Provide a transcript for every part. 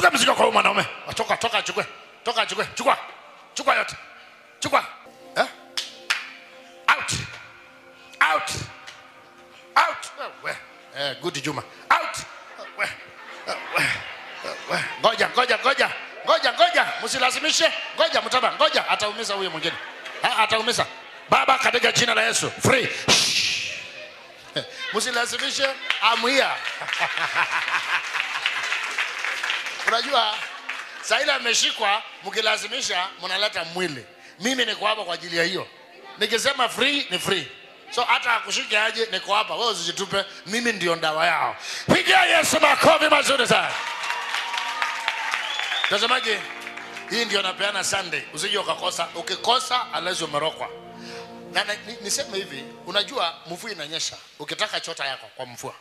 chukua mzigo kwa huyu mwanaume toka toka achukue toka achukue chukua chukua yote chukua eh? out out out we eh, good juma out we we we ngoja ngoja ngoja ngoja ngoja msilazimishe ngoja mtaba ngoja ataumiza huyo mwingine Ha, ataumiza baba katika jina la yesu free msilazimishe amwia unajua saa ile ameshikwa mkilazimisha mnaleta mwili mimi niko hapa kwa ajili ya hiyo nikisema free ni free so hata akushike aje niko hapa wewe usijitupe mimi ndio ndawa yao pigia yesu makofi mazuri sana mtazamaji hii ndio napeana sunday usije ukakosa ukikosa alazi umerokwa na, na ni, niseme hivi unajua mvua inanyesha ukitaka chota yako kwa mvua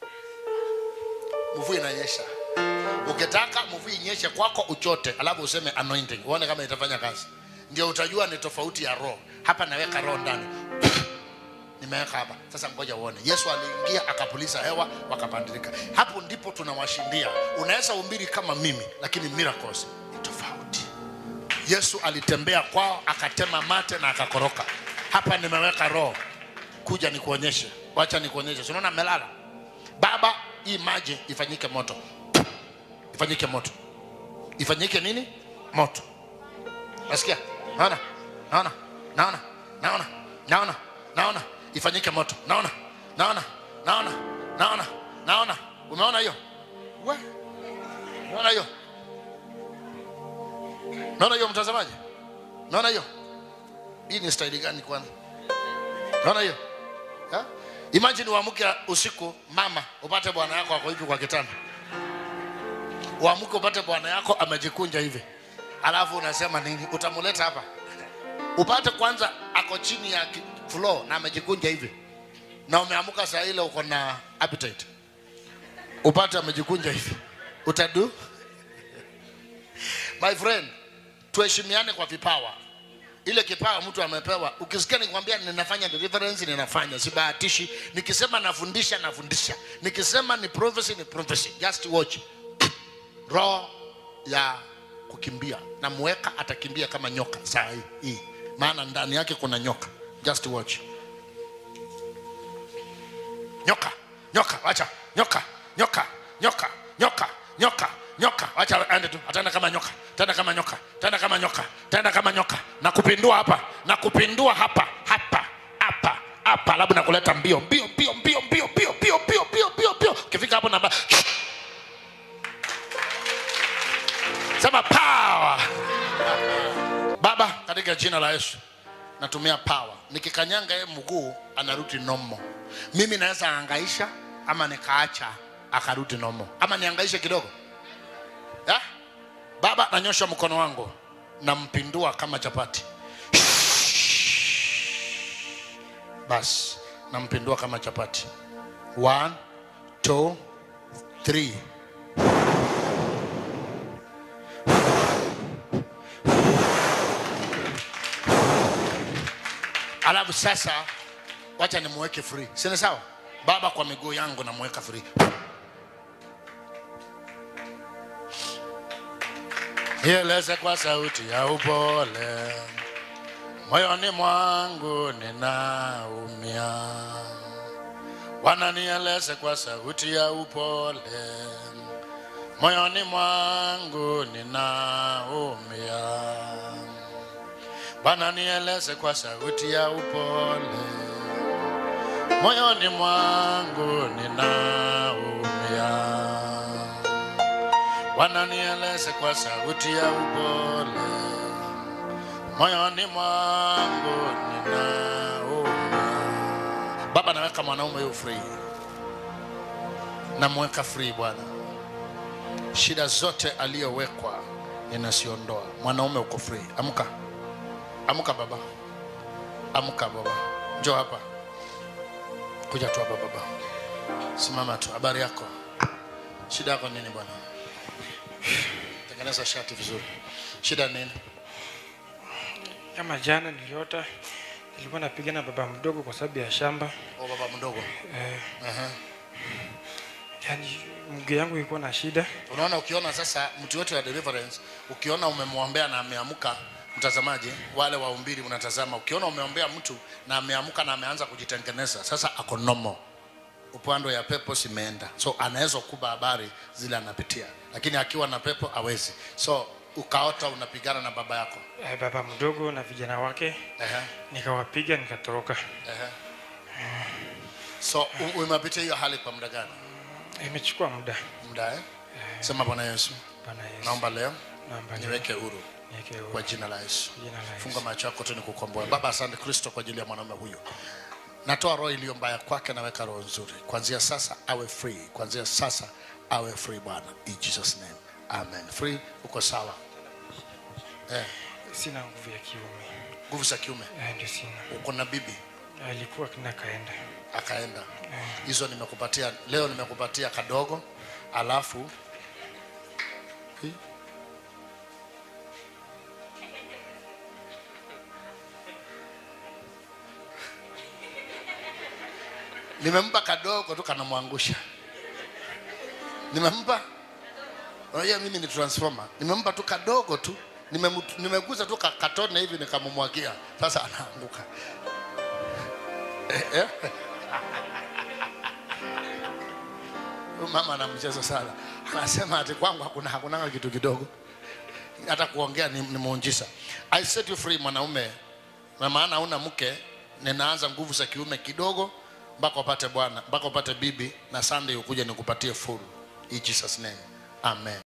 mvua inanyesha ukitaka mvua inyeshe kwako uchote alafu useme anointing uone kama itafanya kazi ndio utajua ni tofauti ya roho hapa naweka roho ndani nimeweka hapa sasa ngoja uone yesu aliingia akapuliza hewa wakabadilika hapo ndipo tunawashindia unaweza umbiri kama mimi lakini miracles ni tofauti yesu alitembea kwao akatema mate na akakoroka hapa nimeweka roho kuja nikuonyeshe wacha nikuonyeshe Si unaona melala baba hii maji ifanyike moto ifanyike moto ifanyike nini moto nasikia naona naona naona naona naona naona ifanyike moto naona naona naona naona naona umeona hiyo we umeona hiyo naona hiyo mtazamaji naona hiyo hii ni staili gani kwanza naona hiyo Ha? imagine uamke usiku mama upate bwana yako ako hivi kwa kitanda uamke upate bwana yako amejikunja hivi alafu unasema nini utamuleta hapa upate kwanza ako chini ya ki- floor na amejikunja hivi na umeamka saa ile uko na appetite upate amejikunja hivi utadu my friend tuheshimiane kwa vipawa ile kipawa mtu amepewa ukisikia nikwambia ninafanya deliverance ninafanya sibahatishi nikisema nafundisha nafundisha nikisema ni prophecy ni prophecy just watch roho ya kukimbia na mweka atakimbia kama nyoka saa hii hii maana ndani yake kuna nyoka just watch nyoka nyoka wacha nyoka nyoka nyoka nyoka nyoka nyoka wacha aende tu ataenda kama nyoka tenda kama nyoka tenda kama nyoka tenda kama nyoka na kupindua hapa na kupindua hapa hapa hapa hapa labda nakuleta mbio mbio mbio mbio mbio mbio mbio mbio mbio mbio mbio ukifika hapo namba sema power baba katika jina la yesu natumia power nikikanyanga ye mguu anarudi nomo mimi naweza angaisha ama nikaacha akarudi nomo ama niangaishe kidogo ya? baba nanyosha mkono wangu nampindua kama chapati basi nampindua kama chapati one two three alafu sasa wacha nimweke free sini sawa baba kwa miguu yangu namweka free ieleze kwa sauti ya upole moyoni mwangu ninaumia wananieleze kwa sauti ya upole moyoni mwangu ninaumia Bwana nieleze kwa sauti ya upole, moyoni mwangu ninaumia. Bwana nieleze kwa sauti ya upole, moyoni mwangu ninaumia. Baba, naweka mwanaume huyu free, namweka free Bwana, shida zote aliyowekwa ninaziondoa. Mwanaume uko free, amka. Amka baba, amka baba, njoo hapa, kuja tu hapa baba, simama tu. Habari yako? Shida yako nini bwana? Tengeneza shati vizuri. Shida nini? Kama jana niliota nilikuwa napigana na baba mdogo kwa sababu ya shamba. O baba mdogo. Eh, Aha. yani mguu yangu ilikuwa na shida unaona ukiona sasa mtu yote wa deliverance ukiona umemwombea na ameamka mtazamaji wale waumbili mnatazama ukiona umeombea mtu na ameamka na ameanza kujitengeneza sasa ako normal upande ya pepo simeenda so anaweza kuba habari zile anapitia lakini akiwa na pepo awezi so ukaota unapigana na baba yako eh, baba mdogo na vijana wake Ehe, nikawapiga nikatoroka ehe. so u- umepitia hiyo hali kwa muda gani imechukua muda muda eh? sema bwana yesu bwana yesu naomba leo naomba leo niweke huru niweke huru kwa jina la yesu kwa jina la Yesu. funga macho yako tu nikukomboe baba asante kristo kwa ajili ya mwanaume huyu natoa roho iliyo mbaya kwake naweka roho nzuri kuanzia sasa awe free kuanzia sasa awe free bwana in jesus name amen free uko sawa eh, sina nguvu ya kiume nguvu za kiume Eh, ndio sina uko na bibi alikuwa kina kaenda akaenda hizo nimekupatia leo nimekupatia kadogo alafu Hii. nimempa kadogo tu kanamwangusha nimempa unajua mimi ni transformer nimempa tu kadogo tu Nimemu- nimeguza tu ka- katone hivi nikamumwagia sasa anaanguka Eh, eh. Huyu mama ana mchezo sana anasema ati kwangu hakuna hakunanga kitu kidogo hata kuongea ni, ni muujiza i set you free mwanaume na maana hauna mke ninaanza nguvu za kiume kidogo mpaka upate bwana mpaka upate bibi na sunday ukuje nikupatie full in jesus name amen